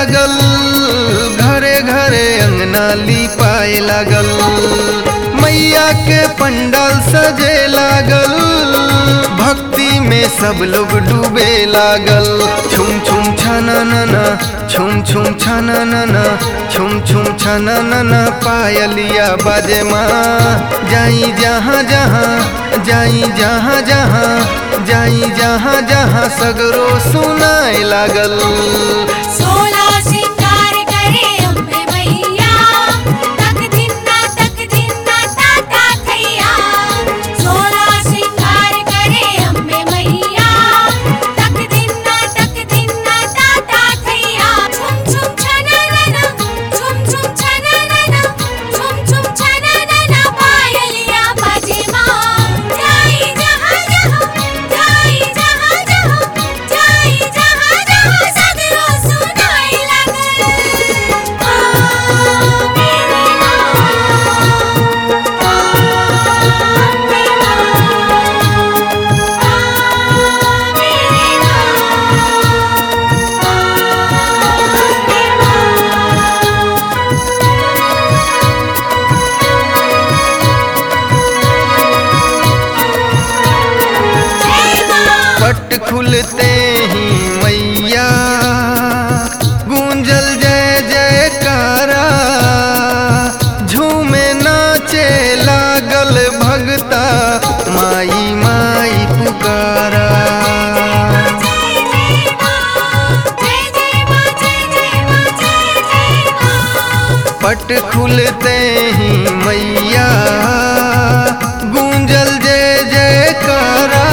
लागल घरे घरे अंगना लिपाए लागल मैया के पंडाल सजे लागल भक्ति में सब लोग डूबे लागल छुम छुम छना नना छुम छुम छना नना छुम छुम छना नना पायलिया बाजे माँ जाई जहाँ जहाँ जाई जहाँ जहाँ जाई जहाँ जहाँ सगरो सुनाए लागल सोला सिंगार करे अम्बे मैया तक दिना तक दिना ताता थैया सोला सिंगार करे अम्बे मैया तक दिना तक दिना ताता थैया छुम छुम छना नना छुम छुम छना नना छुम छुम छना नना पायलिया बाजे माँ जाई जहाँ जहाँ जाई जहाँ जहाँ जाई जहाँ जहाँ सगरो सुनाई लागल आ मेरे माँ आ मेरे माँ पट खुलते ही मैया गूंजल जय जयकारा झूमे नाचे लागल भगता माई माई पुकारा पट खुलते ही मैया गूंजल जय जयकारा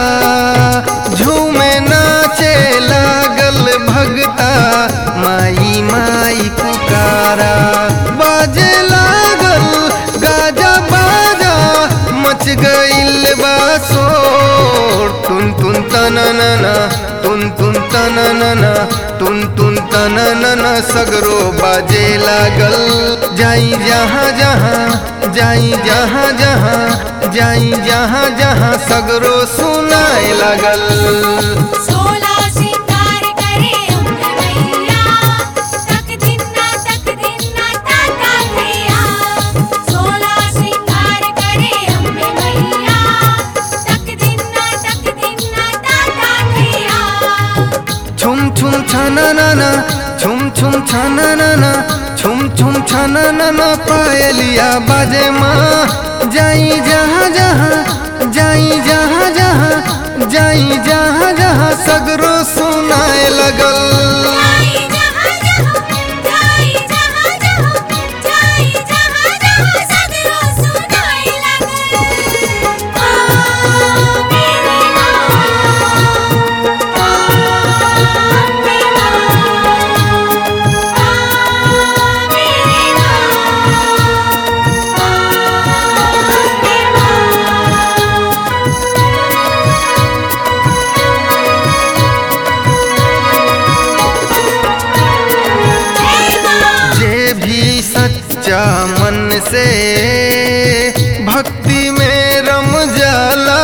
झूमे नाचे लागल भगता माई माई पुकारा बाजे लागल गाजा बाजा मच गइल बा शोर तुन तुन तननना तुन तुन तननना तुन तुन तननना सगरो बाजे लागल जाई जहाँ जहाँ जाई जहाँ जहाँ जाई जहाँ जहाँ सगरो सुनाए लागल सोला सिंगार करे अम्बे मैया तक दिना तक दिना ताता थैया सोला सिंगार करे अम्बे मैया तक दिना तक दिना ताता थैया छुम छुम छाना नाना छुम छुम छाना नाना छुम छुम छाना नाना पायलिया बाजे माँ जाई जहाँ जहाँ जाई जहाँ जहाँ जाई जहाँ जहाँ सगरो सुनाए लगल जाई जहाँ जहाँ जाई जहाँ जहाँ जाई जहाँ जहाँ सगरो सुनाई लागल आ मेरे माँ आ मेरे जे भी सच्चा मन से भक्ति में रम जाला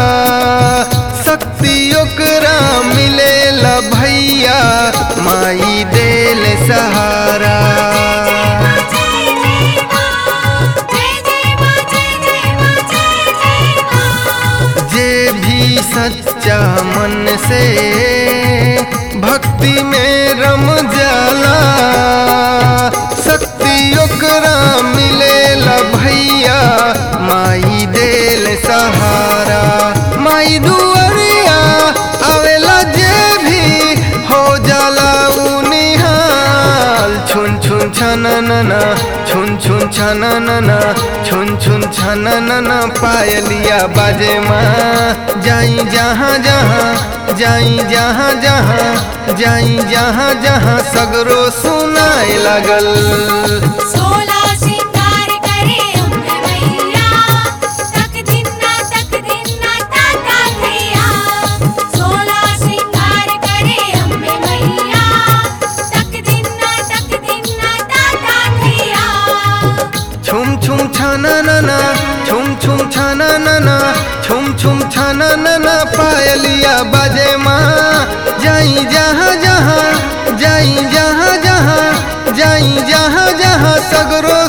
शक्ति ओकरा मिलेला भैया माई देल सहारा जे भी सच्चा मन से भक्ति में रम जाला शक्ति ओकरा मिलेला भैया माई देल सहारा माई दुआरिया आवेला जे भी हो जाला उ निहाल छुन छुन छननना छुन छुन छननना छुन छुन छननना पायलिया बाजे माँ जाई जहाँ जहाँ जाई जहाँ जहाँ जाई जहाँ जहाँ सगरो सुनाए लागल सोला सिंगार करे अम्बे मैया तक दिना तक दिना ताता थैया सोला सिंगार करे अम्बे मैया तक दिना तक दिना ताता थैया छुम छुम छाना नना छुम छुम छाना नना छुम छुम छाना नना पायलिया बाजे माँ जाई जहाँ जहाँ जाई जहाँ जहाँ जाई जहाँ जहाँ सगरो